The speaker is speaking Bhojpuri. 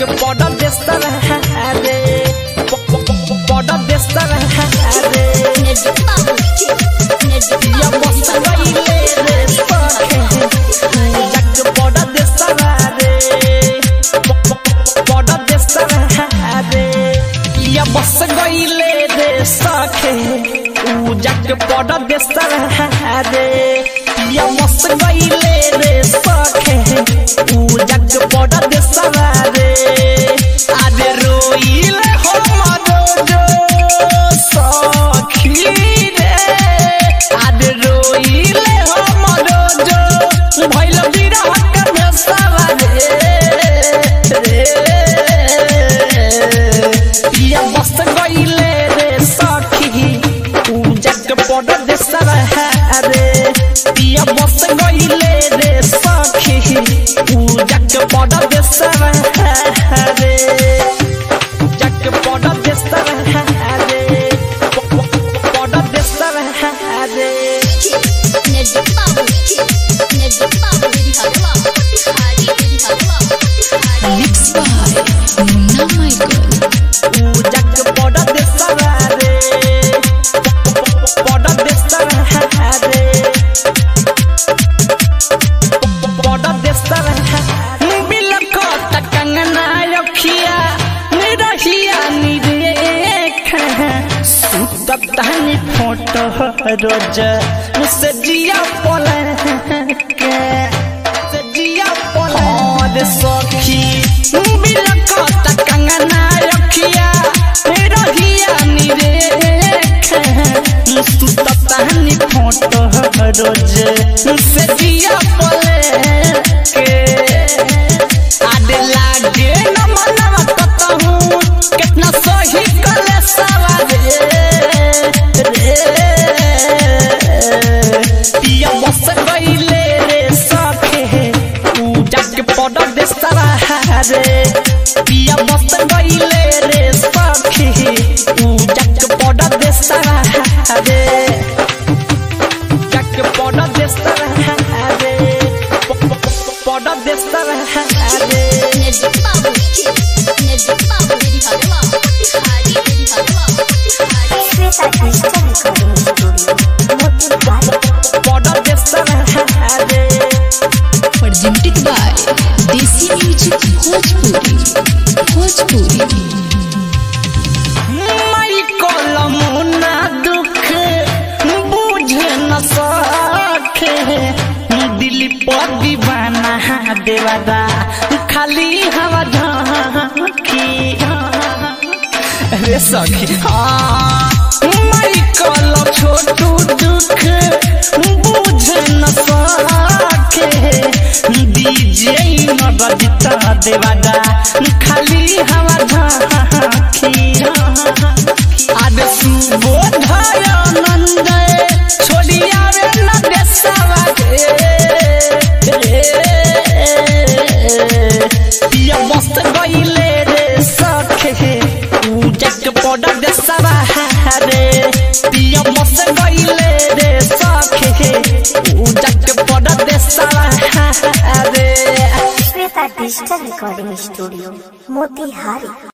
जाके बॉर्डर देता है रे बॉर्डर देता है रे Enerjik babu Enerjik या babu बस गईले रे सखे जाके बॉर्डर देता है रे बॉर्डर देता है रे या बस गईले रे सखे ऊ जाके बॉर्डर देता है रे या बस गईले रे सखे ऊ जाके बॉर्डर देता है रे आज रोइले हमरो जो सखी रे आज रोइले हमरो जो भइल बिरह के भेसावा रे पिया बस गईले रे सखी पूजा के बॉर्डर देसरा है रे पिया बस गईले रे सखी पूजा के बॉर्डर देसरा है रे पूजा के बॉर्डर देसरा है रे बॉर्डर देसरा है रे Enerjik babu Enerjik babu Diri halwa Hari diri halwa Hari Mixed by Munna Michael. पूजा के बॉर्डर देसरा रे बॉर्डर देसरा है रे बॉर्डर देसरा है बिलकत कंगना रखिया निरहिया निरेख सुतत तहनी फोटो रोज मुझसे जिया पले के से जिया पले और सखी बिलकत कंगना रखिया निरहिया निरेख सुतत तहनी फोटो रोज मुझसे जिया पले के आडे लागे न मनवा कतहूँ कितना सही कले सवारे रे पिया बस गईले रे सखे पूजा के बॉर्डर दे सारा रे पिया बस गईले रे सखे पूजा के बॉर्डर दे सारा रे जाके बॉर्डर देता है रे बॉर्डर देता है रे Enerjik babu Enerjik babu Diri halwa Hari diri halwa Hari Sweta Digital Recording Studio, Motihari. Border देता है रे Presented by Desi Music Bhojpuri. Bhojpuri. मई कलम ना दुख बुझे न सके दिल पर दीवाना देवादा खाली हवा झांकी रे सखी हाँ मई कलम छोटू दुख बुझे न सके डीजे न बजता देवादा खाली हवा झांकी आज सुबोधाय नंद छोड़ी आवे न देसवा पिया मस्त गईले रे सखे पूजा के बॉर्डर देसवा रे पिया मस्त गईले रे सखे पूजा के बॉर्डर देसवा रे Sweta Digital Recording Studio, Motihari.